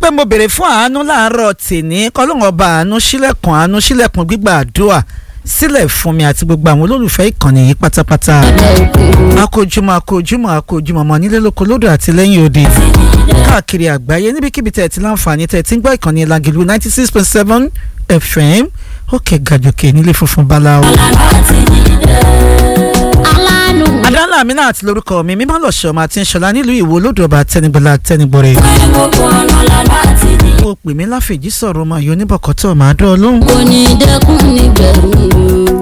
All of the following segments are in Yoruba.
pé mo béèrè fún àánú láàárọ̀ tèní kọ́lọ́hún ọba àánú sílẹ̀kùn àánú sílẹ̀kùn gbígbà àdúrà sílẹ̀ fún mi àti gbogbo àwọn olólùfẹ́ ìkànnì yìí pátápátá akójúmọ́ akójúmọ́ akójúmọ́ ọmọ nílé lóko lódò àti lẹ́yìn òde káàkiri àgbáyé níbikíbi tẹ̀ ti láǹfààní tẹ̀ ti ń gbọ́ ìkànnì Lágìlú ninety six point seven FM òkè gàjòkè nílé funfun báláwo. adala mi náà ti lórúkọ mi mímọ́ lọ́sọ̀ máa ti ń ṣọlá nílùú ìwò olódò ọba tẹnigbọlá tẹnigbọrẹ. ó pè mí láfèjì sọ̀rọ̀ ọmọ yìí oníbọ̀kọ́tọ̀ máa dán ọ lóhùn. kò ní dẹ́kun nígbẹ̀rún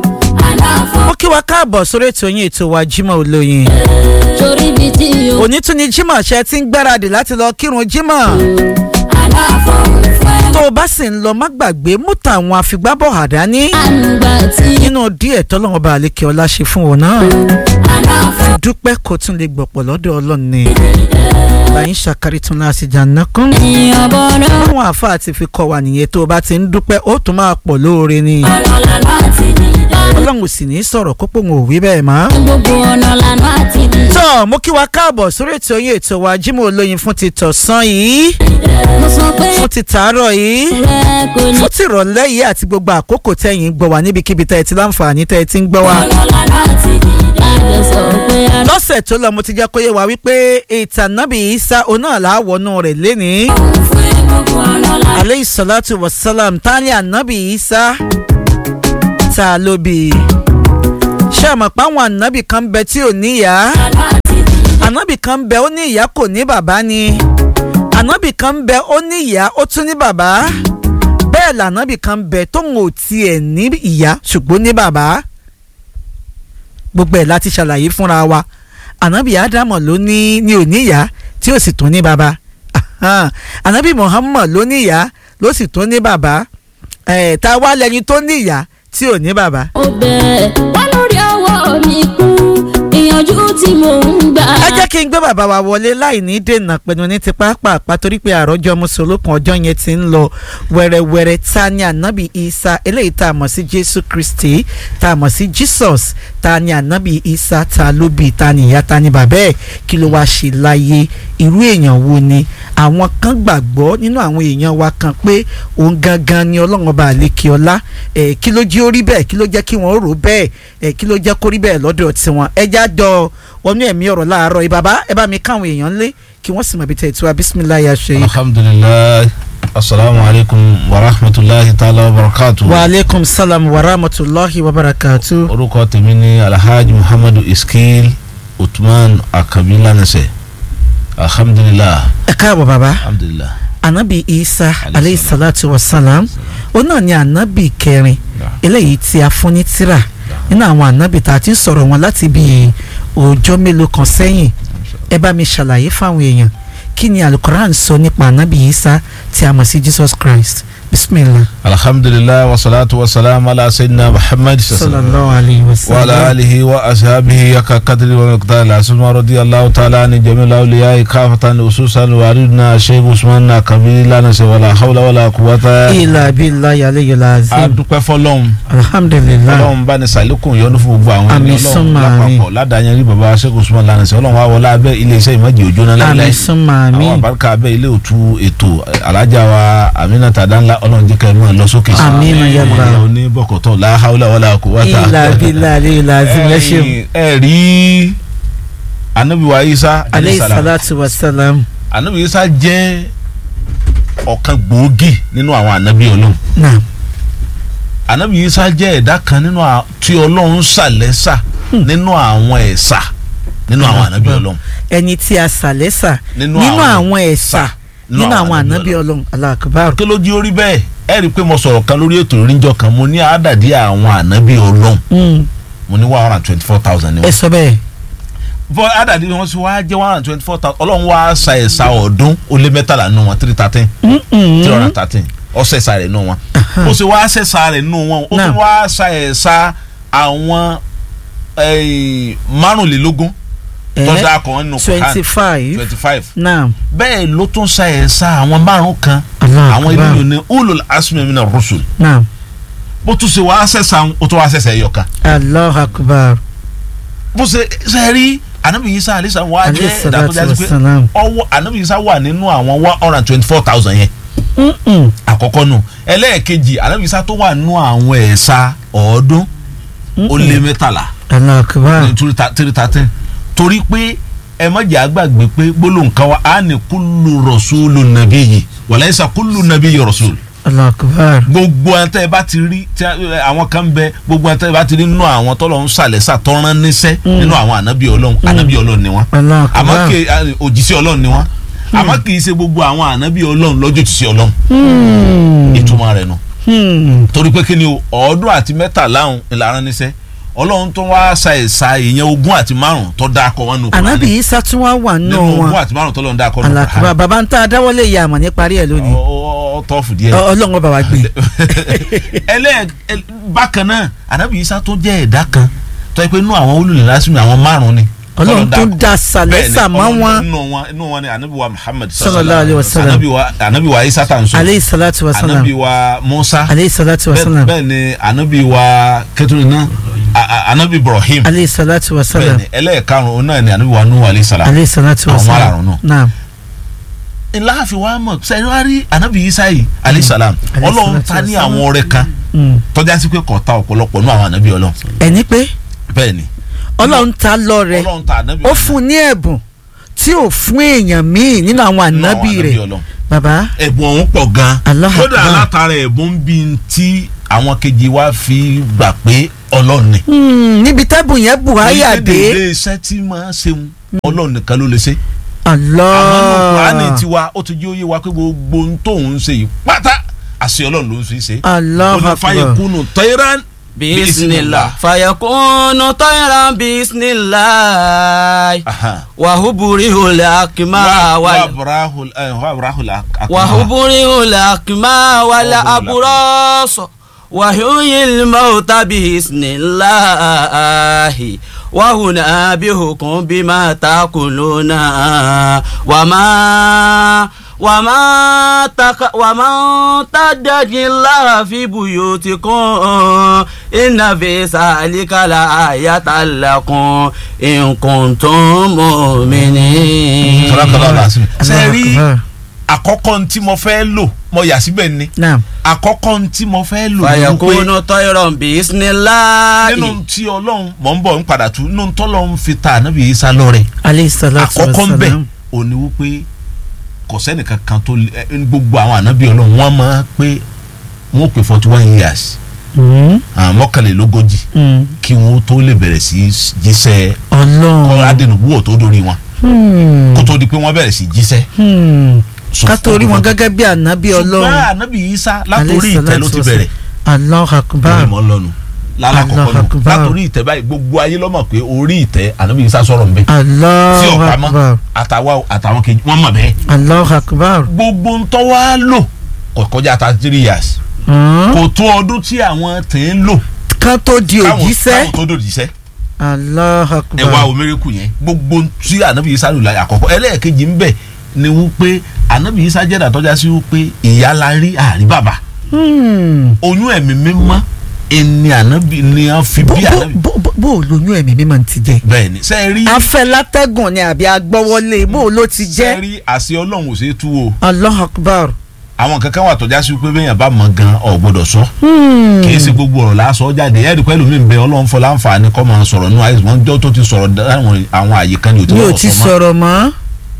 o. ó kí wa káàbọ̀ sórí ètò yín ètò wa Jímọ̀ Olóyin. torí bí tí o. òní tún ni Jímọ̀ ṣe ti ń gbáradì láti lọ kírun Jímọ̀. aláfọ̀ fẹ́. tó o bá sì ń lọ má gbàgbé mú tàwọn àfigbábọ̀ àdání. ànúgbà tí nínú díẹ̀ tọ́lọ́wọ́n bá àlékè ọlá ṣe fún wọn náà. aláfọ̀ dúpẹ́ kó tún lè gbọ̀pọ̀ lọ́dọ̀ Ọlọ́run ni. báyìí ṣàkárí tún láti jàǹdà kún. èèyàn bọ̀rọ̀ àwọn àáfàá ti fi kọ́ wa nìyẹn tó o bá ti ń dúpẹ́ ó tún máa pọ̀ lóore ni. ọ̀nà láti dìde. Ọlọ́run sì ní sọ̀rọ̀ kópò ń òwí bẹ́ẹ̀ mọ́. gbogbo ọ̀nà lànà àti dìde. tọ́ mo kí wa káàbọ̀ sórí ètò yín ètò wa Jímọ̀ Olóyin fún ti tọ̀sán yìí mo sọ pé fún ti tàárọ̀ yìí rẹ kò ní. fún ti ìrọ̀lẹ́ yìí àti gbogbo àkókò tẹ̀yìn gbọ́ wa níbikíbi tẹ̀ ti láǹfààní tẹ̀ ti ń gbọ́ wa. ọ̀nà lànà àti dìde. àgbẹ̀ sọ pé aláfọ̀ lọ́sẹ̀ tó lọ mo ti jẹ́ kó yé wa wípé ìtàn Nábì Ìsá oná làwọnú rẹ̀ lénìí. fẹ́ gbogbo ọ̀nà lànà. aleyhi salatu wa salam tani anabi Ìsá ta ló bí i. ṣé àmọ̀ pé àwọn ànábì kan bẹ tí ò níyàá ànábì kan bẹ ó ní ìyá kò ní bàbá ni ànábì kan bẹ ó ní ìyá ó tún ní bàbá bẹ́ẹ̀ lànábì kan bẹ tóun ò tiẹ̀ ní ìyá ṣùgbọ́n ní bàbá gbogbo ẹ̀ láti ṣàlàyé fúnra wa ànábì ádámọ̀ ló ní ní ò ní ìyá tí ò sì tún ní bàbá Ahan. ànábì muhammad ló ní ìyá ló sì tún ní bàbá ẹ̀ tá a wá lẹ́yìn tó ní ìyá tí ò ní bàbá. ó bẹ̀ wá lórí ọwọ́ mi kú ìyànjú tí mò ń gbà. ẹ jẹ́ kí n gbé bàbá wa wọlé láì ní dènà pẹ̀lú ní ti pápá torí pé àròjọ mùsùlùkùn ọjọ́ yẹn ti ń lọ wẹ́rẹ́wẹ́rẹ́ ta ni ànábì isa eléyìí tá a mọ̀ sí jésù kristi tá a mọ̀ sí jesus ta ni ànábì isa ta ló bí ta ni ìyá ta ni bàbá ẹ̀ kí ló wá ṣe láyé irú èèyàn wo ni àwọn kan gbàgbọ́ nínú àwọn èèyàn wa kan pé òun gangan ni ọlọ́run ọba àlekè ọlá ẹ̀ kí ló jẹ́ ó rí bẹ́ẹ̀ kí ló jẹ́ kí wọ́n rò bẹ́ẹ̀ ẹ̀ kí ló jẹ́ kó rí bẹ́ẹ̀ lọ́dọ̀ tiwọn ẹ já jọ wọnú ẹ̀mí ọ̀rọ̀ láàárọ̀ yìí bàbá ẹ bá mi káwọn èèyàn lé kí wọ́n sì mọ̀ bí tẹ̀ tí wa bisimilayi aṣọ yìí. alhamdulilayi asalaamu alaykum wa rahmatulahi taala wa barakatu. wa aleykum salam wa rahmatulahi wa barakatu. orúkọ tèmi ni alhaji muhammadu iskil utman akabi lanase alhamdulilah ẹ káàbọ̀ bàbá alhamdulilah. anabi isa Alayhi aleyhi salatu wa salam ó náà ni anabi kẹrin eléyìí tí a fún ní tírà nínú àwọn anabi tá a ti ń sọ̀rọ̀ wọn láti bí ọjọ́ mélòó kan sẹ́yìn ẹ bá mi ṣàlàyé fáwọn èèyàn kí ni alukoran sọ nípa anabi isa tí a mọ̀ sí jesus christ bisimilah. alhamdulilah wasalaatu wasalaamu ala sayyidina muhammad sallallahu alayhi wa wa sallam. ala alihi wa ashabihi yaka kadri wa miqdar la asma radiyallahu ta'ala ni jamil awliya kafatan ususan wa aridna sheikh usman akabi lanase wala hawla wala quwwata. ilà billahi alayhi a lazim dúpẹ́ fọlọ́run alhamdulilah ọlọ́run bá ní sàlékún yọ́nú fún gbogbo àwọn Àmín ènìyàn summa ọlọ́run àmín. lápapọ̀ ládàáyẹn rí baba sẹ́kù súnmọ́ lánàá sí ọlọ́run wa wọlé abẹ́ iléeṣẹ́ ìmọ̀jì òjò náà àmín láìláì summa àwọn àmín àbáríkà abẹ́ ilé òtú ètò alájà wa Aminata Danla ọlọ́run jẹ́ kẹ́ ẹ máa lọ sókè sí Àmín ya Allah. ìyá oníbọ̀kọ̀tọ̀ la hawla wala quwwata. ilà billahi alayhi lazim ẹ ṣeun Ẹ̀yin, ẹ rí anabiwa Isa aleyhi salam. salatu wa salam anabi Isa jẹ́ ọ̀kan gbòógì nínú àwọn anabi Ọlọ́run naam anabi Isa jẹ́ ẹ̀dá kan nínú à- tí Ọlọ́run ṣàlẹ́sà nínú àwọn ẹ̀sà nínú àwọn anabi Ọlọ́run ẹni tí a sàlẹ́sà Nínú nínú àwọn àwọn ẹ̀sà nínú àwọn ànábì ọlọ́run aláàkúbárò. kí ló jí orí bẹ́ẹ̀ ẹ rí i pé mo sọ̀rọ̀ kan lórí ètò ìrìnjọ kan mo ní àádàdí àwọn ànábì Ọlọ́run mo ní one hundred and twenty four thousand ni ẹ wọ́n. sọ bẹ́ẹ̀ bọ́ àádàdí wọn sì wá jẹ́ one hundred and twenty four thousand Ọlọ́run wá sa ẹ̀sà ọ̀ọ́dún ó lé mẹ́tàlá nínú wọn three thirteen three hundred and thirteen ọ̀sẹ̀ ẹ̀sà rẹ̀ nínú wọn ó sì wá ṣẹ̀sà rẹ̀ nínú wọn ó Náà. tún wá sa ẹ̀sà àwọn eh, márùnlélógún tọ́jú akọ̀ nínú twenty five twenty five naam bẹ́ẹ̀ ló tún sa ẹ̀sà àwọn márùn kan àwọn ilé yòó ní ulul asmi mina rusul naam bó tún ṣe wàá ṣẹ̀ṣà ó tún wàá ṣẹ̀ṣẹ̀ ẹ̀yọ̀kan aláàkúbárò bó ṣe ṣe rí anabi isa alisa wa Alayhi jẹ́ ẹ̀dá tó salatu jásí pé wassalam. ọwọ́ anabi isa wà nínú àwọn one hundred and twenty four thousand yẹn Mm-mm. àkọ́kọ́ nù ẹlẹ́ẹ̀kejì anabi isa tó wà nínú àwọn ẹ̀sà ọ̀ọ́dún ó lé mẹ́tàlá Allahu akbar. ní three thir- three thirteen torí pé ẹ má jẹ́ àgbàgbé pé gbólóhùn kan wa á ní kúlù rọ̀ṣúlù nàbí yìí wàlẹ́sà kúlù nàbí yìí rọ̀ṣúlù Allahu akbar. gbogbo àwọn tẹ́ ẹ bá ti rí tí a- ẹ, àwọn kan bẹ gbogbo àwọn tẹ́ ẹ bá ti rí nínú àwọn tọ́lọ̀ ń sàlẹ̀sà tọ́rán níṣẹ́ nínú àwọn ànábì ọlọ́run ànábì ọlọ́run ni wọ́n Allahu àmọ́ akbar. kì í a- òjíṣẹ́ ọlọ́run ni wọ́n àmọ́ kì í ṣe gbogbo àwọn ànábì ọlọ́run lọ́jọ́ òjíṣẹ́ ọlọ́run Hmm. ìtumọ̀ rẹ̀ nù Hmm. torí pé kí ni o ọ̀ọ́dún àti mẹ́tàlá ọ̀hún ìlànà níṣẹ́ ọlọ́run tó wá sa ẹ̀sà èèyàn ogún àti márùn tó dáa kọ wọn nù Kùránì. Ànábì Isa tún wá wà nínú nínú ogún wọn. àti márùn tó lọ́n dáa kọ nù Allahu akbar. bàbá ń tá a dáwọ́lé ìyá àmọ̀ ní parí ẹ̀ lónìí. ọ tọ́fù díẹ̀. Ọ- Ọlọ́run ọba wa gbé. ẹlẹ́ ẹ- bákan náà ànábì Ìsá tó jẹ́ ẹ̀dá kan tó yẹ pé inú àwọn olùlẹ̀ lásìmí àwọn márùn ni. Ọlọ́run tó Tọ́lọ́run dá sàlẹ́sà Bẹ́ẹ̀ni, mọ́ Ọlọ́run wọn. inú wọn inú wọn ni ànábì wa Muhammad Sallallahu alaihi wasallam. ànábì wa ànábì wa Ìsá tà ń sọ Aleyhi salatu wa salam. ànábì wa Musa Aleyhi salatu wa bẹ́ẹ̀ salam. bẹ́ẹ̀ ni ànábì wa kẹtùrú náà a- a- ànábì Ibrahim Aleyhi salatu wa bẹ́ẹ̀ salam. ni ẹlẹ́ẹ̀karùn-ún náà ni ànábì wa Nuhu alayhi salam Aleyhi salatu wa Àwọn salam. márààrún náà. Naam. láàfin wa mọ̀ sẹ́yìn wá rí ànábì Ìsá yìí alayhi salam Alayhi ọlọ́run salatu ta ní wassalam. àwọn ọrẹ kan Hmm. tọ́já sí pé kò ta ọ̀pọ̀lọpọ̀ nú àwọn ànábì ọlọ́run Ẹni pé bẹ́ẹ̀ ni Ọlọ́run ta lọ rẹ̀. ọlọ́run ta ànábì Ó fún ní ẹ̀bùn tí ò fún èèyàn míì nínú àwọn ànábì rẹ̀. ọlọ́run Bàbá. ẹ̀bùn ọ̀hún pọ̀ gan Allahu kódà Akbar. látara ẹ̀bùn bí tí àwọn kejì wa fi gbà pé ọlọ́run ni. Hmm, níbi tẹ́bùn yẹn buhaya Ní dé. dédé iṣẹ́ tí máa ṣeun ọlọ́run nìkan ló lè ṣe. Allah. àmọ́ nínú kùránì tiwa ó ti jẹ́ òye wa pé gbogbo ohun tóun ṣe yìí pátá àṣẹ ọlọ́run ló ń fi ṣe. Allahu ó ní Akbar. fayakunu tayran bisimilah fayakunu tayran bisimilah Aha. wahuburi hula akima wa wala abrahul wa abrahul akma. wahuburi hula akima wala Wahuburi aburoso wahuyil mauta bisimilahi wahuna bihukun bima takuluna wama wama taka wama tadajilaha fi buyutikum inna fi salika la ayatan lakum in kuntum mu'minin. Sadakallahu alazim. ṣe Allahu rí Akbar. àkọ́kọ́ ntí mo fẹ́ lò mo yà síbẹ̀ ni Naam. àkọ́kọ́ ntí mo fẹ́ lò ni wípé fàyàkùnú tọ́yọ̀rọ̀ bisimilahi. nínú tí ọlọ́run mọ̀ ń bọ̀ ń padà tú nínú tọ́lọ́run fi ta ànábì Ìsá lọ́rẹ Aleyhi salatu wa àkọ́kọ́ ń bẹ̀ salam. òní wípé kò sẹ́nìkan kan tó lè- ẹ, gbogbo àwọn ànábì ọlọ́run wọ́n máa pé wọ́n pè forty one years Hmm. àwọn mọ́kànlélógójì Hmm. kí wọ́n tó lè bẹ̀rẹ̀ sí í jíṣẹ́ kọ́ Ọlọ́run. adẹnugbúwò tó dórí wọn Hmm. kó tó di pé wọ́n bẹ̀rẹ̀ sí í jíṣẹ́. Hmm. So, ká tó rí wọn gẹ́gẹ́ bí ànábì ṣùgbọ́n Ọlọ́run. ànábì Ìsá látòrí Alayhi ìtẹ́ ló salatu ti wa bẹ̀rẹ̀ Allahu bẹ́ẹ̀ Akbar. mọ́ lọ́nu lálàkọ̀kọ́ Allahu nù Akbar. látòrí ìtẹ́ báyìí gbogbo ayé lọ́mọ̀ pé orí ìtẹ́ ànábì Ìsá sọ̀rọ̀ ń bẹ tí Allahu ọ̀pá Akbar. mọ́ àtàwa àtàwọn kejì wọ́n mọ̀ bẹ́ẹ̀ Allahu Akbar. gbogbo ń tọ́ wá lò kò kọjá thirty three years Hmm. kò tó ọdún tí àwọn tẹ̀ ń lò ká tó di káwọn òjíṣẹ́. káwọn tó dòjíṣẹ́ Allahu ẹ wá Akbar. omereku yẹn gbogbo tí ànábì Ìsá lò láyé àkọ́kọ́ ẹlẹ́ẹ̀kejì ń bẹ ni wípé ànábì Ìsá jẹ́dà tọ́já sí wípé ìyá la rí àrí bàbá Hmm. oyún ẹ̀mí mímọ́ ẹni ànábì ni wọ́n fi bó bí bó ànábì bó bó- bó o lóyún ẹ̀mí mímọ́ ti jẹ́. bẹ́ẹ̀ ni sẹ́ẹ̀ rí afẹ́ látẹ́gùn ni àbí agbọ́wọ́lé bó o ló ti sẹ́ẹ̀ jẹ́. rí àṣẹ ọlọ́run ò ṣeé tú o Allahu Akbar. àwọn kankan wà tọ́já sí wípé bẹ́ẹ̀ yẹn bá mọ̀ gan ọ̀ gbọ́dọ̀ sọ Hmm. kì í ṣe gbogbo ọ̀rọ̀ lásọ jáde ẹ̀rí pẹ́lú mi ń bẹ ọlọ́run fọ láǹfààní kọ́ máa sọ̀rọ̀ nínú àìsàn wọn jọ́ tó ti sọ̀rọ̀ dáhùn àwọn àyè kan ní òtí mi ò wọ́n ti sọ mọ́ sọ̀rọ̀ mọ́.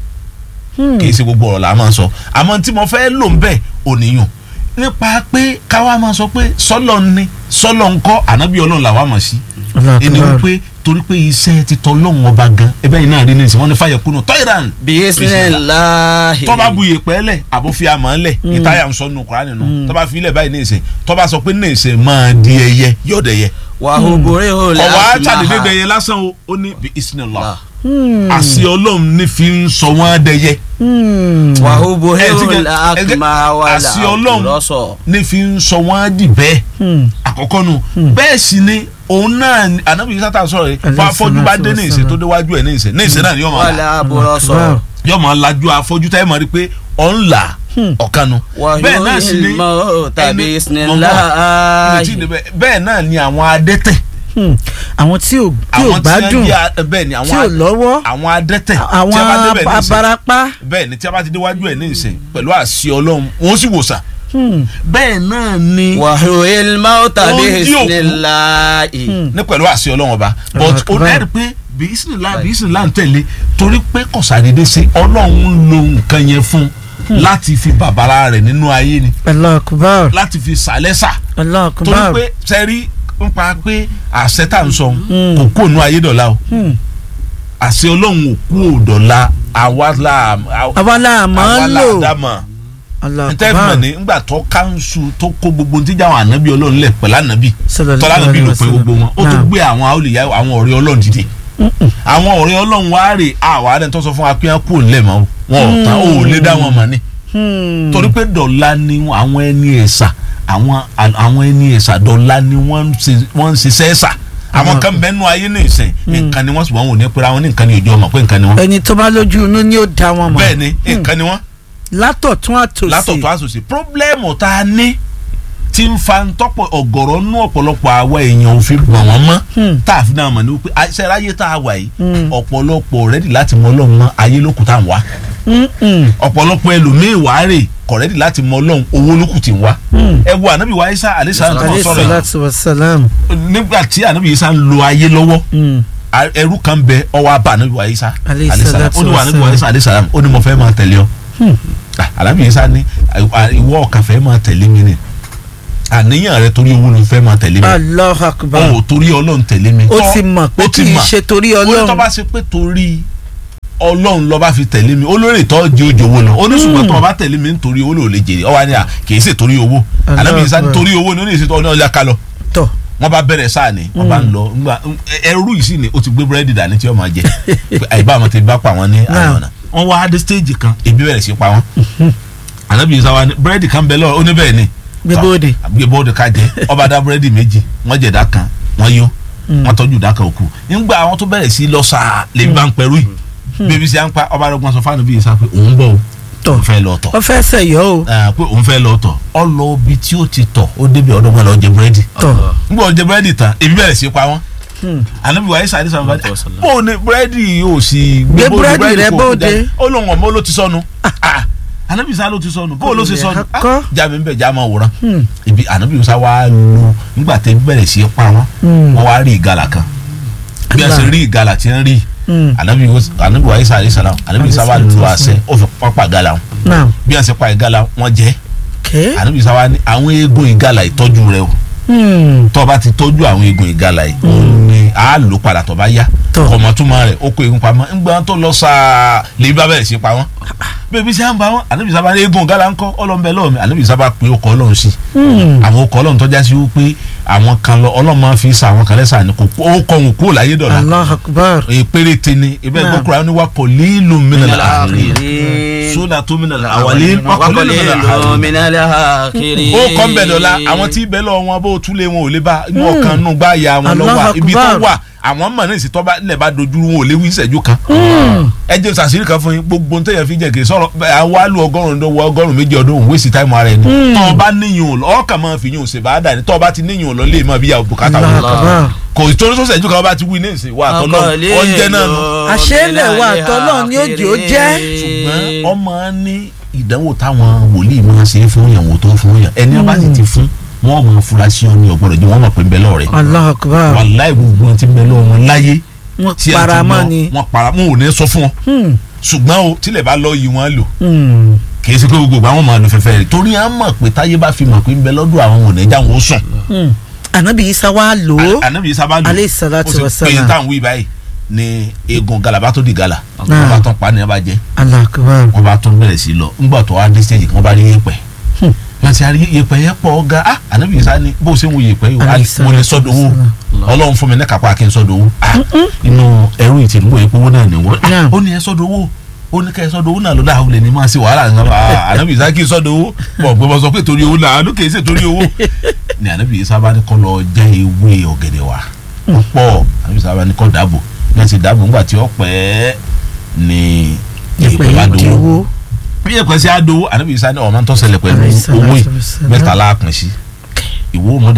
Hmm. kì í ṣe gbogbo ọ̀rọ̀ là á máa sọ àmọ́ tí mo fẹ́ lò ń bẹ̀ òníyàn nípa pé káwa máa sọ pé sọ́lọ̀ ni sọ́lọ̀ ń kọ́ ànábì ọlọ́run làwa mọ̀ sí Allahu ẹni Akbar. wípé torí pé iṣẹ́ ti tọ́ lọ́hùn ọba gan ẹbẹ́ yìí náà rí ní ìsìn wọn ní fàyẹ̀kùnú tọ́ìrán bisimilahi. tọ́ba bu yèpẹ́ lẹ̀ àbó fi àmọ́ lẹ̀ ìtayà ń sọ nù kúránì nù tọ́ba fi ilẹ̀ báyìí ní ìsìn tọ́ba sọ pé ní ìsìn máa di ẹyẹ yóò dẹ̀yẹ wahuburi hula ọwọ́ akima àtàdédé dẹyẹ lásán o ó ní bí isnillah Ah. Hmm. àṣì ọlọ́run ní fi ń sọ wọ́n dẹyẹ Hmm. wahuburi Ẹ ti kẹ- hula ẹ ti- akima wala àṣì ọlọ́run aburọsọ. ní fi ń sọ wọ́n dì bẹ́ẹ̀ Hmm. àkọ́kọ́ nu bẹ́ẹ̀ sì ni òun náà ni- ànábì yìí sátà sọ̀rọ̀ yìí Alayhi fún afọ́jú bá salatu dé ní ìsìn wassalam. tó déwájú ẹ̀ ní ìsìn ní ìsìn náà ni yóò máa là wala aburọsọ. Akbar. yóò máa lajú afọ́jú táyé máa rí pé ọ̀ ń là ọ̀kanu bẹ́ẹ̀ náà sì ni wahuyil mauta ẹni- bisimilahi. Ìrètí ni bẹ́ẹ̀- bẹ́ẹ̀ náà ni àwọn adẹ́tẹ̀ Hmm. àwọn tí ò tí ò àwọn tí gbádùn wọ́n jẹ́ bẹ́ẹ̀ ni tí ò àwọn lọ́wọ́ àwọn adẹ́tẹ̀ àwọn tí a bá débẹ̀ ní ìsìn abarapá. bẹ́ẹ̀ ni tí a bá ti déwájú ẹ̀ ní ìsìn pẹ̀lú àṣì ọlọ́run wọ́n sì wòsàn Hmm. bẹ́ẹ̀ náà ni wàhùn mọ́tà Ó bí dí òkú. ìsìnláì. Hmm. ní pẹ̀lú àṣì ọlọ́run ọba but Akbar. ó dẹ́rì pé bísínílà bísínílà ń tẹ̀lé torí pé kọ̀sàdédé ṣe ọlọ́run lo nǹkan yẹn fún un láti fi bàbára rẹ̀ nínú ayé ni Allahu Akbar láti fi sàlẹ́sà Allahu torí Akbar. pé sẹ́rí ń pa pé àṣẹ tá à ń sọ Mm. kò kú ònú ayé dọ̀la o Hmm. àṣẹ ọlọ́run ò kú òdọ̀la àwa la àwa la máa àwa ń la lò dámọ̀ Allahu ntẹ́fìmọ̀ Akbar ní ngbà tó kánṣu tó kó gbogbo ntí jáwọn ànábì ọlọ́run lẹ̀ pẹ̀lú ànábì Sallallahu tọ́lá ànábì alaihi ló pé wasallam. gbogbo wọn ó tó Naam. gbé àwọn àwòlíyá àwọn ọ̀rẹ́ ọlọ́run dìde àwọn ọ̀rẹ́ ọlọ́run wá rè àwọn àdé tó sọ fún wa pé wọn kú òǹlẹ̀ mọ́ wọn ò tán ó lè dá wọn mọ̀ ni Hmm. torí pé dọ̀la ni àwọn ẹni ẹ̀sà àwọn àwọn ẹni ẹ̀sà dọ̀la ni wọ́n ń ṣe- wọ́n ń ṣiṣẹ́ ẹ̀sà àwọn kan bẹ́ẹ̀ nù ayé ní ìsìn nǹkan ni wọ́n sì wọ́n wò ní pé àwọn ní nǹkan ni ìjọ mọ̀ pé nǹkan ni wọ́n ẹni tó bá lójú inú ni ó dá wọn mọ̀ bẹ́ẹ̀ ni nǹkan ni wọ́n látọ̀tún àtòsí látọ̀tọ̀ àṣòṣe pírọ́blẹ́mù tá a ní tí ń fa ntọ́pọ̀ ọ̀gọ̀rọ̀ nú ọ̀pọ̀lọpọ̀ àwa èèyàn ò fi gbọ̀n wọ́n mọ́ Hmm. tá a fi náà mọ̀ ní wípé àṣẹ ayé tá a wà yìí Hmm. ọ̀pọ̀lọpọ̀ rẹ́dì láti mọ ọlọ́run mọ́ ayé lókù tá à ń wá Hmm, hmm. ọ̀pọ̀lọpọ̀ ẹlòmíì wàá rè kọ̀rẹ́dì láti mọ ọlọ́run owó lókù tí ń wá Hmm. ẹ wo ànábì wa isa alisa tó alayhi sọ̀rọ̀ yìí salatu wa salam nígbà tí ànábì isa ń lo ayé lọ́wọ́ Hmm. a- ẹrú kan bẹ ọwọ́ abá ànábì wa isa Alayhi alayhi salam. salatu ó ní wa ànábì wa wassalam. isa alayhi salam ó ní mo fẹ́ máa tẹ̀lé ọ Hmm. Ah, ànábì isa ní à- ìwọ ọ̀kan fẹ́ máa tẹ̀lé mi ni àníyàn rẹ torí owó ló fẹ́ máa tẹ̀lé mi Allahu Akbar ó torí ọlọ́run tẹ̀lé mi ó Tọ́- ti mọ̀ pé ó kì ti í mọ̀. ṣe torí ó ní tó ọlọ́run bá ṣe pé torí ọlọ́run ló bá fi tẹ̀lé mi olórí tó di ojú owó lọ oníṣùgbọ́n tó o bá tẹ̀lé mi nítorí owó ló lè jèrè ọwọ́ ni à kì í ṣe torí owó Allah ànábì isa Akbar. nítorí owó ni ó ní ìṣètò ọ̀nà ọ̀lẹ́ ká lọ tọ̀ wọ́n bá bẹ̀rẹ̀ sáà ni wọ́n bá ń lọ ńgbà ẹrú yìí sì ni ó ti gbé búrẹ́dì dání tí ó máa jẹ pé àyíbá àwọn ti bá pa wọn ní àwọn ọ̀nà wọ́n wá dé stéèjì kan ebi bẹ̀rẹ̀ sí pa wọ́n ànábì isa wa ni búrẹ́dì kan bẹ lọ́wọ́ ó ní bẹ́ẹ̀ ni gbébóde gbé bóde ká jẹ ọba dá búrẹ́dì méjì wọ́n jẹ ìdá kan wọ́n yó wọ́n tọ́jú ìdá kan òkú nígbà àwọn tó bẹ̀rẹ̀ sí lọ sáà lè bá ń pẹ̀rú yìí bébí sí à ń pa ọba arọgbọ́n sọ fáànù bíi sá pé òun bọ̀ o tọ̀ òun fẹ́ lọ tọ̀ ó fẹ́ sẹ̀yọ́ o Ah, pé òun fẹ́ lọ tọ̀ ọ lọ ibi tí ó ti tọ̀ ó débi ọdọ́gbọ́n lọ jẹ búrẹ́dì tọ̀ nígbà ó jẹ búrẹ́dì tán ebi bẹ̀rẹ̀ sí pa wọ́n Hmm. ànábi wàá sàdé sàmúfà Ọ̀tọ̀ sọ̀lá. bó o ní búrẹ́dì yóò sì Gbé bóde, búrẹ́dì rẹ kò bóde. jáde. ó lóun ọmọ ló ti sọnù Ah, ànábi sá ló ti sọnù bó o ló ti Olè sọnù akọ́. Ah, já mi ń bẹ̀ já máa wòran Hmm. ibi ànábi sá wàá lu nígbà tẹ bẹ̀rẹ̀ sí pa wọ́n Hmm. wọ́n wá rí ìgalà kan bí a ṣe Allah. rí ìgalà tí ń rí Hmm. ànábi ànábi wàá sàdé sàlám ànábi sá wàá lu àṣẹ ó fi pápá ìgalà wọn náà bí a ṣe pa ìgalà wọn jẹ kẹ́ ànábi sá wàá ní àwọn eegun ìgalà ìtọ́jú rẹ o Hmm. tó o bá ti tọ́jú àwọn eegun ìgalà yìí òun ni a lò padà tó bá yá Tọ́. ọmọtúmọ̀ rẹ̀ ó kó eegun pamọ́ ńgbà tó lọ sáà lè bá bẹ̀rẹ̀ sí pa wọ́n bébí sáà ń bá wọn ànábì sábà ní eegun ìgalà ńkọ́ ọlọ́mbẹ lọ́wọ́ mi ànábì sábà pé ọkọ̀ ọlọ́run sí Hmm. àwọn ọkọ̀ ọlọ́run tọ́já sí wípé àwọn kan lọ ọlọ́run máa fi sa àwọn kan lẹ́sà ni kò ó kọ́ òun kúrò láyé dọ̀la Allahu Akbar èyí péréte ni ibẹ̀ Naam. gbọ́kùnrin àwọn oníwà kọ̀ lílù mìíràn àárín àkìrí. sódà tó mìíràn àwàlẹ́ wà kọ̀ wakọ̀lẹ́ lílù mìíràn lọ àárín mìnàlẹ́ àkìrí. ó kọ́ ń bẹ̀ dọ̀la àwọn tí bẹ́ẹ̀ lọ wọn bó túlé wọn ò lè bá inú ọkàn nù gbá ya wọn lọ Allahu wà ibi tó Akbar. wà àwọn mọ̀ náà sì tọ́ bá lẹ̀ bá dojú wọn ò lè wí ìṣẹ́jú kan. ẹ jẹ́ sàṣírí kan fún yín gbogbo ntẹ́yẹ fi jẹ́ kì í sọ̀rọ̀ àwa lu ọgọ́rùn-ún ọdún ọgọ́rùn-ún méjì ọdún òun wéṣì táìmù ara ẹni. tọ́ ọ bá níyìn ò lọ ọkàn máa fi yín ò ṣe bá dà ní tọ́ ọ bá ti níyìn ò lọ lè máa bí ya bùkátà Allahu wọn. Akbar kò tó tó ṣẹ́jú kan bá ti wí ní ìsìn wa àtọ́ náà oúnjẹ náà nù. Àṣélẹ̀ wa àtọ́lọ́run ni ó jẹ́ ó jẹ́. ṣùgbọ́n ọmọ ní ìdánwò táwọn wòlíì máa ṣe é fún yàn wò tó fún yàn ẹni ọba sì ti fún wọn mọ furasí ọ ní ọgbọdọ jẹ wọn mọ pé ń bẹ lọrẹ Allahu Akbar wàláì gbogbo wọn ti ń bẹ lọ wọn láyé wọ́n tí ẹ ti paramọ́ lọ, ni wọn para wọn ò ní sọ fún wọn Hmm. ṣùgbọ́n o tílẹ̀ bá lọ yìí wọn lò Hmm. kì í ṣe pé gbogbo àwọn máa lò fẹ́fẹ́ rẹ̀ torí à ń mọ̀ pé táyé bá fi mọ̀ pé ń bẹ lọ́dọ̀ àwọn ò ní já wọn ó sùn Hmm. Ànábì Isa wa lò ó ànábì sábà lò alayhi salatu ó sì wassalam. pé táwọn wí báyìí ni eegun galaba tó di gala Náà. wọn bá tán pa ni wọn bá jẹ Allahu Akbar wọn bá tún bẹ̀rẹ̀ sí lọ ńgbà tó wá dé stage kan wọn bá rí yẹ̀pẹ̀ Hmm. wọn ti rí yẹ̀pẹ̀ yẹn pọ̀ ga ah ànábì Ìsá ni bó ṣe ń wo yẹ̀pẹ̀ yìí Alayhi wá mo lè salatu sọ́dọ̀ owó wassalam. ọlọ́run fún mi ní kápá kí n sọ́dọ̀ owó ah inú ẹrú ìtì nígbà yẹn owó náà ni wọ́n ah Naam. ó ní ẹ sọ́dọ̀ owó ó ní ká ẹ sọ́dọ̀ owó náà ló dáa ó lè ní máa ṣe wàhálà nǹkan ah ànábì Ìsá kí n sọ́dọ̀ owó bọ̀ gbé bọ́ sọ pé torí owó náà ló kè é ṣe torí owó ni ànábì Ìsá bá ní kọ́ lọ já ewé ọ̀gẹ̀dẹ̀ wá pọ̀ ànábì Ìsá bá ní kọ́ dàbò ní ẹ̀sìn dàbò ńgbà tí ó pẹ́ ni Yẹ̀pẹ̀ yẹ̀pẹ̀ bá yìí di dowó owó bí yẹ pẹ̀sì àdó ànábì Ìsá ní ọ̀ma tó ṣẹlẹ̀ pẹ̀lú Alayhi salatu owó yìí wassalam. mẹ́ta láàpín sí ìwó mọ́dà kan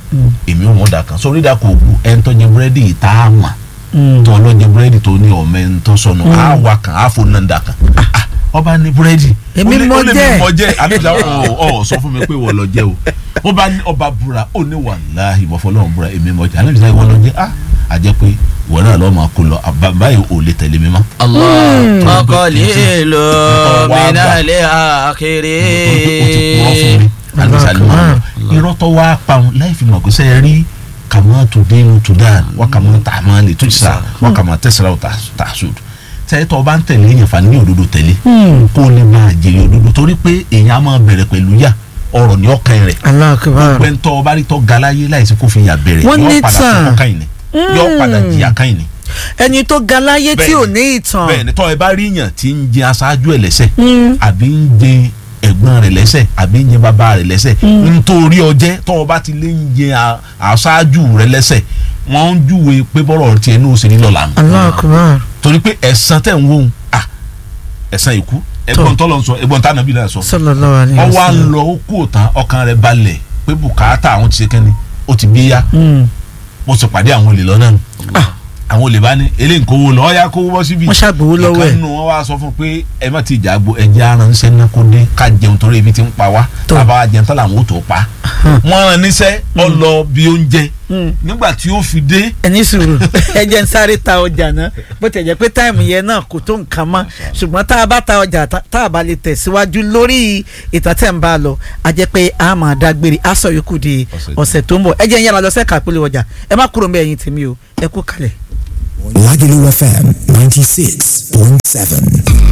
èmi ò mọ̀ dà kan sórí dà kò gbó ẹni tó jẹ búrẹ́dì tá a mà tó lọ jẹ búrẹ́dì tó ní ọ̀mẹ́ ń tó sọnù á wà kan á fò náà dà kan Ah, ọba ní búrẹ́dì Èmi Ó ní- mọ ó lè jẹ. mi mọ jẹ àbíjà ọ ọ sọ fún mi pé wọ́n lọ jẹ o ó bá ní ọba búra ó ní wàláhì ìbọ̀fọ́lọ́hún búra èmi mọ jẹ àbíjà ìwọ lọ jẹ ah àjẹ pé ìwọ náà lọ́ọ́ máa kó lọ àbá- báyìí ò lè tẹ̀lé mi mọ́. Allah qalilu Wá gbà. minal ó ti purọ́ fún akhirin. mi alisa ló máa ń irọ́ tó wá pa òun láì fi mọ̀ pé sẹ́yìn rí kàmá tó dénú tó dáa wọ́n kàmá tààmà lè tó sà wọ́n kàmá tẹ̀síra tà sùd sẹ́yìn tó o bá ń tẹ̀lé èèyàn fani ní òdodo tẹ̀lé kó o lè máa jèrè òdodo torí pé èèyàn á máa bẹ̀rẹ̀ pẹ̀lú yà ọ̀rọ̀ ní ọkàn rẹ̀ Allahu Akbar. gbẹ̀ntọ́ ọba rí tọ́ galáyé láìsí kó fi yà bẹ̀rẹ̀ Wọ́n ní yọ padà tàn. fún ọkàn yìí ni yọ padà jìyà kan yìí ni ẹni tó ga láyé tí ò ní ìtàn bẹ́ẹ̀ ni tọ́ ẹ bá rí yàn tí ń jẹ aṣáájú ẹ̀ lẹ́sẹ̀ àbí ń jẹ ẹ̀gbọ́n rẹ̀ lẹ́sẹ̀ àbí ń jẹ bàbá rẹ̀ lẹ́sẹ̀ nítorí ọjẹ́ tọ́ ọ bá ti lé ń jẹ a- aṣáájú rẹ̀ lẹ́sẹ̀ wọ́n ń júwe pé bọ́rọ̀ tiẹ̀ ní òsèré lọ́la nù Allahu Akbar. torí pé ẹ̀san tẹ̀ ń wò ó à ẹ̀san ìkú ẹ̀gbọ́n tọ́lọ̀ ń sọ ẹ̀gbọ́n tá nàbí náà sọ sallallahu alaihi wọ́n wá ń wasallam. lọ ó kú òtán ọkàn rẹ̀ balẹ̀ pé bùkátà àwọn ti ṣe kẹ́ni ó ti bí yá Mm. mo sì pàdé àwọn olè lọ́nà nù àwọn olè bá ní eléyìí kówó lọ ọ̀ya kówó bọ́ síbi wọ́n ṣàgbówó lọ́wọ́ ẹ̀ ìkan nù wọn wá sọ fún un pé ẹ má ti jà gbo ẹjẹ aránṣẹ́ náà kó dé ká jẹun torí ebi ti ń pa wá Tó. tábà wá jẹun tán làwọn ò tó pa wọ́n rán níṣẹ́ ọ lọ bí oúnjẹ Mm. nígbà tí ó fi dé ẹni sùúrù ẹ jẹ́ ń sáré ta ọjà náà bó tẹ̀ jẹ́ pé táìmù yẹn náà kò tó nǹkan mọ́ ṣùgbọ́n tá a bá ta ọjà tá tá a bá lè tẹ̀síwájú lórí ìtàn tẹ̀ ń bá a lọ a jẹ́ pé a máa dágbére a sọ yòókù di Ọ̀sẹ̀ ọ̀sẹ̀ tó ń bọ̀ ẹ jẹ́ ń yára lọ sẹ́ka àpèlè ọjà ẹ má kúrò mbẹ́ ẹ̀yin tèmi o ẹ kú kalẹ̀. Lagelu FM 96.7.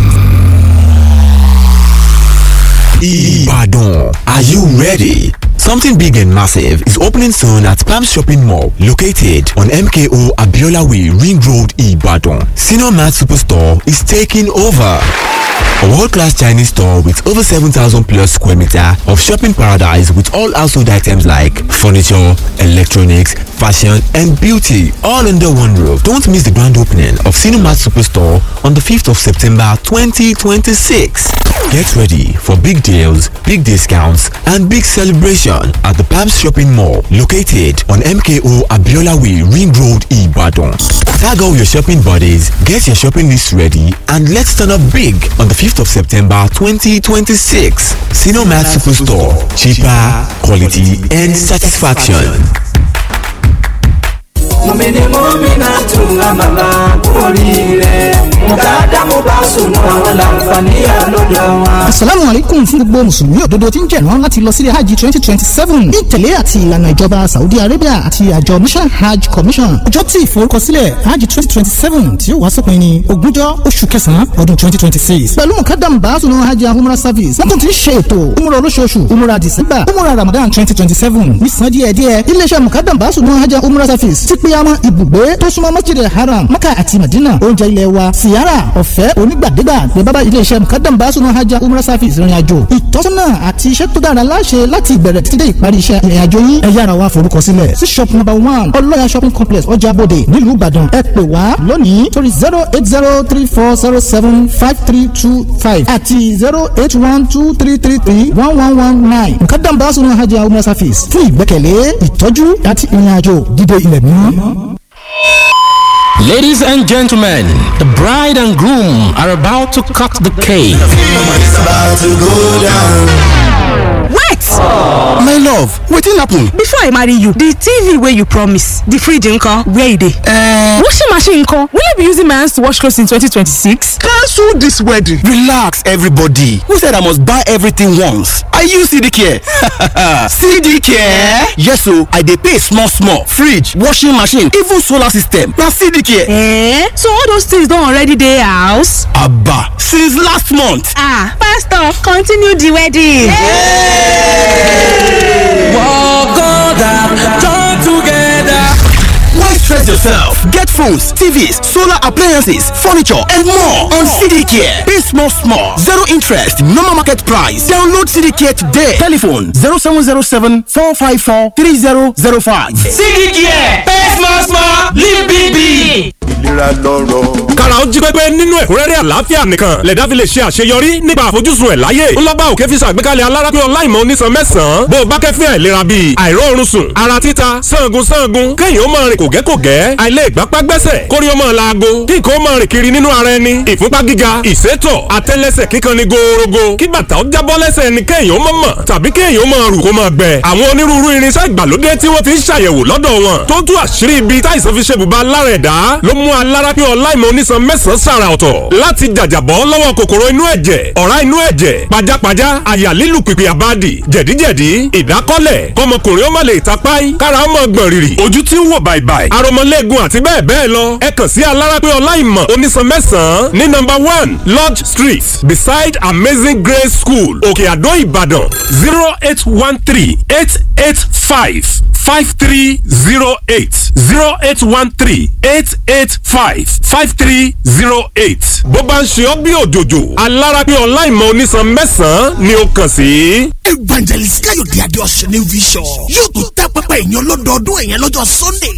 Ibadan. Are you ready? Something big and massive is opening soon at Palm Shopping Mall, located on MKO Abiola Way, Ring Road, Ibadan. Senior Mart Superstore is taking over. A world-class Chinese store with over 7,000 plus square meter of shopping paradise with all household items like furniture, electronics, fashion and beauty all under one roof. Don't miss the grand opening of Cinemat Superstore on the 5th of September 2026. Get ready for big deals, big discounts and big celebration at the Palms Shopping Mall located on MKO Abiola Way Ring Road Ibadan. Tag all your shopping buddies, get your shopping list ready and let's turn up big on the 5th of September 2026. Cinemat Superstore. Cheaper, quality and satisfaction. mọ̀mìnì mọ́mìnà tún àmàlà oríire mùtádá mo bá sùn àwọn làǹfààní àlọ́dọ̀ wọn. asalaamu aleykum fún gbogbo mùsùlùmí òdodo tí ń jẹ̀rán láti lọ sílé hajj twenty twenty seven ní ìtẹ̀lé àti ìlànà ìjọba saudi arabia àti àjọ mission hajj commission ọjọ́ tí ìforúkọsílẹ̀ hajj twenty twenty seven tí ó wá sópin ní ogúnjọ́ oṣù kẹsàn-án ọdún twenty twenty six pẹ̀lú mukadam baasunu hajj and umrah service wọ́n tún ti ń ṣe ètò umrah olóṣooṣù umrah december umrah ramadan twenty twenty seven nísàn díẹ̀díẹ̀ iléeṣẹ́ mukadam baasunu hajj and umrah service ti pe àwọn ibùgbé tó súnmọ́ masjid haram maka àti madina oúnjẹ ilẹ̀ wa siyara ọ̀fẹ́ onígbàdégbà ní bábá iléeṣẹ́ mukadam baasunu hajj and umrah service ìrìn àjò ìtọ́sọ́nà àti iṣẹ́ tó dára láṣẹ láti ìbẹ̀rẹ̀ títí dé ìparí iṣẹ́ ìrìn àjò yín ẹ yára wá forúkọ sílẹ̀ sí shop number one ọlọ́yà shopping complex ọjà bòde nílùú ìbàdàn ẹ pè wá lónìí torí zero eight zero three four zero seven five three two five àti zero eight one two three three three one one one nine mukadam baasunu hajj and umrah service fún ìgbẹ́kẹ̀lé ìtọ́jú àti ìrìn àjò dídé ilẹ̀ mímọ́. Ladies and gentlemen, the bride and groom are about to cut the cake. wait My love, wetin happen? before i marry you the tv wey you promise the fridge nko where e dey. Uh, washing machine nko will i be using my hands to wash clothes in 2026. cancel this wedding. Relax, everybody. Who said I must buy everything once? I use CD Care. CD Care? Yes, so I dey pay small, small. Fridge, washing machine, even solar system. Na CD Care. Eh? so all those things don already dey house. Abba, since last month. ah pastor continue the wedding. Why stress yourself? Get phones, TVs, solar appliances, furniture, and more on CD Care. Pay small, small. Zero interest, normal market price. Download CD Care today. Telephone 0707 454 3005. sídìí kìí pay small small live big big. ìlera lọ́rọ̀. ká kára ó jí pépé nínú ẹ̀kúnrẹ́rẹ́ àlàáfíà nìkan lẹ̀dá fi lè ṣe àṣeyọrí nípa àfojúsùn ẹ̀ láyé ńlọ́ba òkè fi ṣàgbékalẹ̀ alárápín ọláìmọ̀ onísan mẹ́sàn-án bó o bá kẹ́fín àìlera bíi àìróorun sùn ara títa sangun sangun kéèyàn ó máa rìn kògẹ́kògẹ́ àìlè ìgbápá gbẹ́sẹ̀ kórí ó máa laago kí nǹkan ó máa rìn kiri nínú ara ẹni ìfúnpá gíga ìsétọ̀ àtẹ́lẹsẹ̀ kíkan ni gòòrògò kí bàtà ó jábọ́ lẹ́sẹ̀ ẹni kéèyàn ó máa mọ̀ tàbí kéèyàn ó máa rù kó máa gbẹ àwọn onírúurú irinṣẹ́ ìgbàlódé tí wọ́n fi ń ṣàyẹ̀wò lọ́dọ̀ wọn tó tú àṣírí ibi táìsàn fi ṣe bùbá lára ẹ̀dá ló mú alárápín ọláìmọ̀ onísan mẹ́sàn-án sàrà ọ̀tọ̀ láti jàjàbọ́ lọ́wọ́ kòkòrò inú ẹ̀jẹ̀ ọ̀rá inú ẹ̀jẹ̀ pajápajá àyà lílù pìpì àbádì jẹ̀díjẹ̀dí ìdákọ́lẹ̀ kọmọkùnrin ó má lè tapáì kára ó mọ̀ gbọ̀n rìrì ojú tí ń wò bàìbàì aromọlẹ́gun àti bẹ́ẹ̀ bẹ́ẹ̀ lọ ẹ kàn sí alárápín ọláìmọ̀ onísan mẹ́sàn-án ní nọ́mbà one lodge street beside amazing grace school òkè àdó ìbàdàn zero eight one three eight eight five five three zero eight zero eight one three eight eight five five three zero eight. bó bá ń ṣe ọ́ bí òjòjò alárápín ọláìmọ̀ onísan mẹ́sàn-án ni ó kàn sí. evangelist káyọ̀dé adéọ̀sẹ̀ ní vision yóò tún tẹ́ pẹpẹ ìyẹn lọ́dọọdún ìyẹn lọ́jọ́ sunday